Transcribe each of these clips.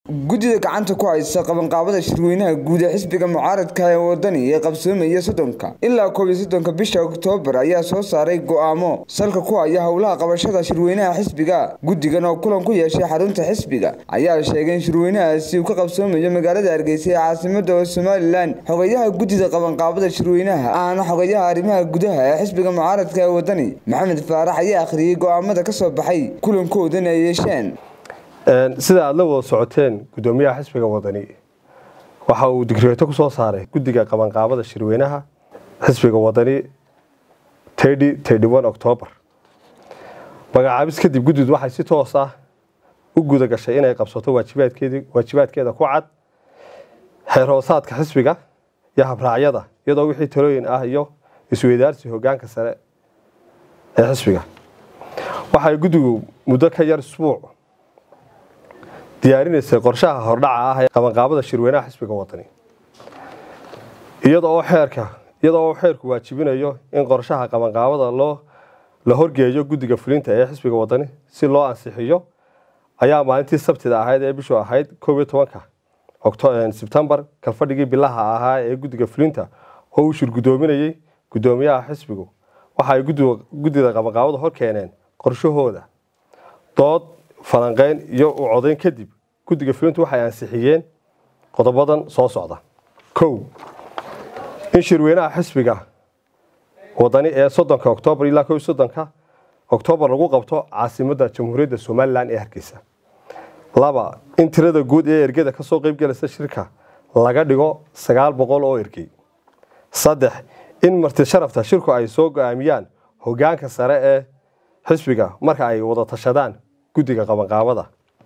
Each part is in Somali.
guddida gacanta ku haysa qabanqaabada shirweynaha guud ee xisbiga mucaaradka ee wadani ee qabsoomaya soddonka ilaa koob iyo soddonka bisha oktoobar ayaa soo saaray go'aamo salka ku haya howlaha qabashada shirweynaha xisbiga guddigan oo kulan ku yeeshay xarunta xisbiga ayaa sheegay in shirweynahaasi uu ka qabsoomayo magaalada hargeysa ee caasimada somalilan xogayaha guddida qabanqaabada shirweynaha ahna xogayaha arrimaha gudaha ee xisbiga mucaaradka ee wadani maxamed faarax ayaa akhriyey go'aamada ka soo baxay kulankoodana ay yeesheen sida aada la wada socoteen guddoomiyaha xisbiga wadani waxa uu digreeto ku soo saaray guddiga qabanqaabada shirweynaha xisbiga wadani octoobar magacaabis kadib guddidu waxay si toos ah u guda gashay inay qabsato waajibaadkeeda ku cad xeer hoosaadka xisbiga iyo habraacyada iyadoo wixii talooyin ah iyo isweydaarsi hogaanka sare ee xisbiga waxay guddigu muddo ka yar isbuuc diyaarinaysay qorshaha hordhaca ah ee qabanqaabada shirweynaha xisbiga wadani iyada oo xeerka iyada oo xeerku waajibinayo in qorshaha qabanqaabada loo la horgeeyo guddiga fulinta ee xisbiga wadani si loo ansixiyo ayaa maalintii sabtida ahayd ee bishu ahayd koob iyo tobanka sebtembar kalfadhigii bilaha ahaa ee guddiga fulinta oo uu shirgudoominayey guddoomiyaha xisbigu waxa ay guddida qabanqaabada hor keeneen qorshahooda dood falanqeyn iyo u codayn kadib guddiga fulintu waxay ansixiyeen qodobadan soo socda kow in shirweynaha xisbiga wadani ee soddonka oktoobar ilaa kow soddonka oktoobar lagu qabto caasimadda jamhuuriyadda somalilan ee hargeysa laba in tirada guud ee ergeda kasoo qeybgelaysa shirka laga dhigo sagaal boqol oo ergey saddex in marti sharafta shirku ay soo go-aamiyaan hogaanka sare ee xisbiga marka ay wada tashadaan guddiga qabanqaabada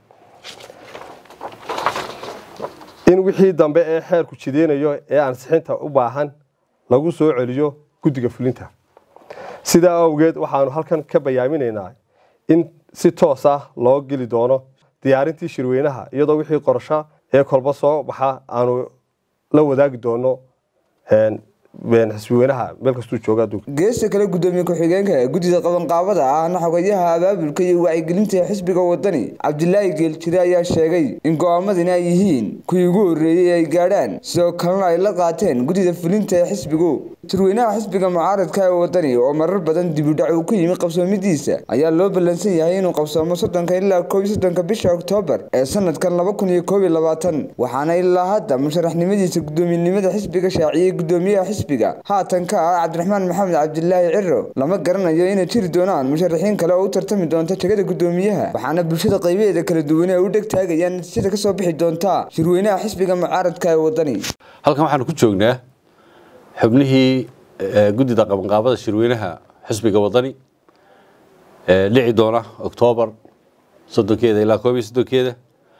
in wixii dambe ee xeerku jideynayo ee ansixinta u baahan lagu soo celiyo guddiga fulinta sidaa awgeed waxaanu halkan ka bayaaminaynaa in si toos ah loo geli doono diyaarintii shirweynaha iyadoo wixii qorsho ee kolba soo baxa aanu la wadaagi doono xisbiweynaha meel kastuu jooga adduunka geesta kale guddoomiye ku-xigeenka guddida qabanqaabada ahna xogayaha abaabulka iyo wacyigelinta ee xisbiga wadani cabdilaahi geeljire ayaa sheegay in go-aamadani ay yihiin kuwii ugu horreeyey ay gaadhaan sidoo kalena ay la qaateen guddida fulinta ee xisbigu shirweynaha xisbiga mucaaradka ee wadani oo marar badan dibudhac uu ku yimi qabsoomidiisa ayaa loo ballansan yahay inuu qabsoomo soddonka ilaa koob iyo soddonka bisha oktoobar ee sanadkan laba kun iyo koob iyo labaatan waxaana ilaa hadda musharaxnimadiisa guddoomiyenimada xisbiga shaaciyey guddoomiyaha haatan ka ah cabdiraxmaan maxamed cabdilaahi ciro lama garanayo inay jiri doonaan musharaxiin kale oo u tartami doonta jegada guddoomiyaha waxaana bulshada qaybaheeda kala duwan ee u dheg taagayaan natiijada kasoo bixi doonta shirweynaha xisbiga mucaaradka ee wadani halkan waxaanu ku joognaa xubnihii guddida qabanqaabada shirweynaha xisbiga wadani dhici doona oktoobar soddonkeeda ilaa koob iyo soddonkeeda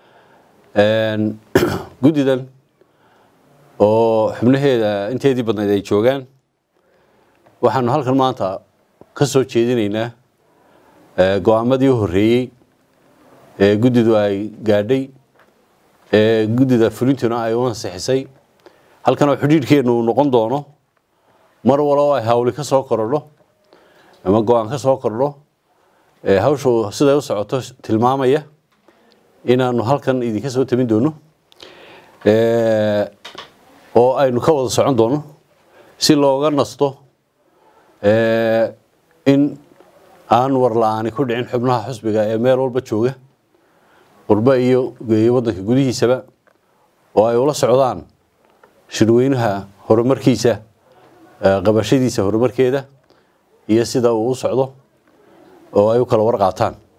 guddidan oo xubnaheeda inteedii badnayd ay joogaan waxaanu halkan maanta ka soo jeedinaynaa go-aamadii u horreeyey ee guddidu ay gaadhay ee guddida fulintuna ay u ansixisay halkan oo xidhiidhkeennu uu noqon doono mar waloo ay hawli ka soo korodho ama go-aan ka soo kordho hawshu siday u socoto tilmaamaya inaanu halkan idinka soo tamin doono oo aynu ka wada socon doono si looga nasto in aan warla-aani ku dhicin xubnaha xusbiga ee meel walba jooga qurbo iyo waddanka gudihiisaba oo ay ula socdaan shirweynaha horumarkiisa qabashadiisa horumarkeeda iyo sida uu u socdo oo ay u kala warqaataan